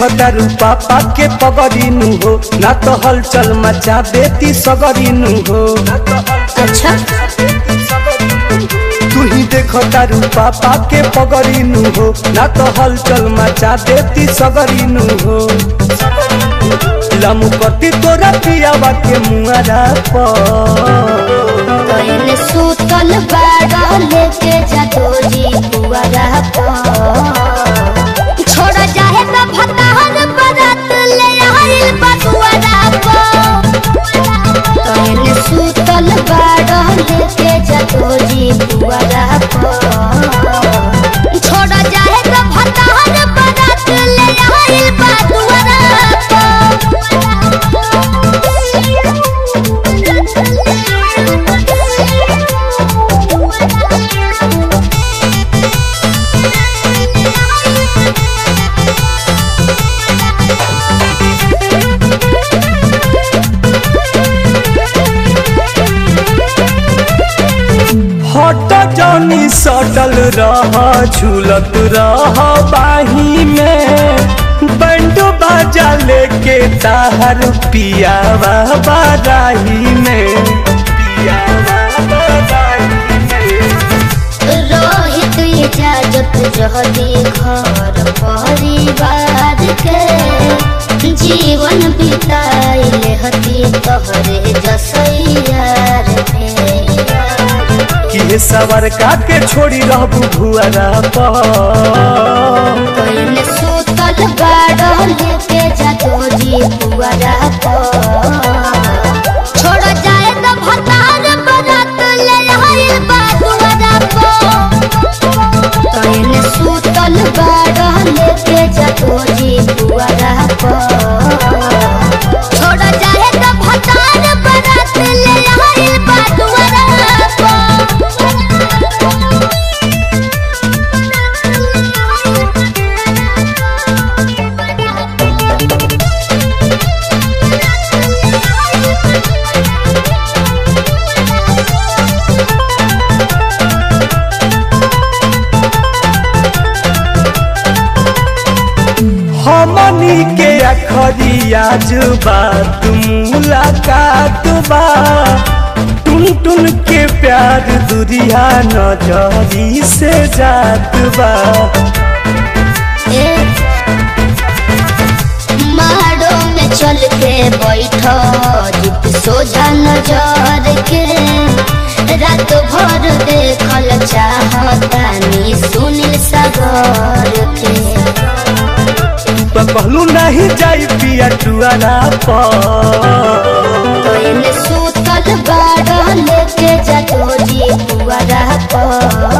तारू पापा के पगड़ीनु हो ना तो हलचल मचा देती सगरीनु हो अच्छा तू ही देख तारू पापा के पगड़ीनु हो ना तो हलचल मचा देती सगरीनु हो लमुकती तोरा पियावा के मुआरा पर कहीं सूतल बाड़ा लेके जा जी पुआरा छोड़ जाए तो भतार बरात ले आइल बसुआरा कहीं सूतल बाड़ा लेके जा जी पुआरा छोड़ जाए तो भतार बरात ले आइल बसुआरा हट जनी सटल रह झूलत रह बाही में बंडो बाजा लेके ताहर पियावा बाराही में पियावा बाराही में रोहित इजाजत जहदी घर परिवार के जीवन बिताइले हती तोहरे जसैयार पे कि सवर का के छोड़ी रहबू भुआरा पर पहले सूतल बाड़ लेके जातो जी पुआरा छोड़ जाए तो भतार बरात ले आइल बादुआरा पहले सूतल बाड़ लेके जातो जी पुआरा छोड़ जाए तो भतार बरात ले आइल बादुआरा हमनी के अखरिया बात मुलाकात बा टुन टुन के प्यार दुरिया नजरी से जात बा मारो में चल के बैठो जित सोझा नजर के रात भर देखल चाहतानी सुनील सागर के तो कहलू नहीं जाई पिया टुआरा पर पहले सूतल बाड़ लेके जातो जी पुआरा पर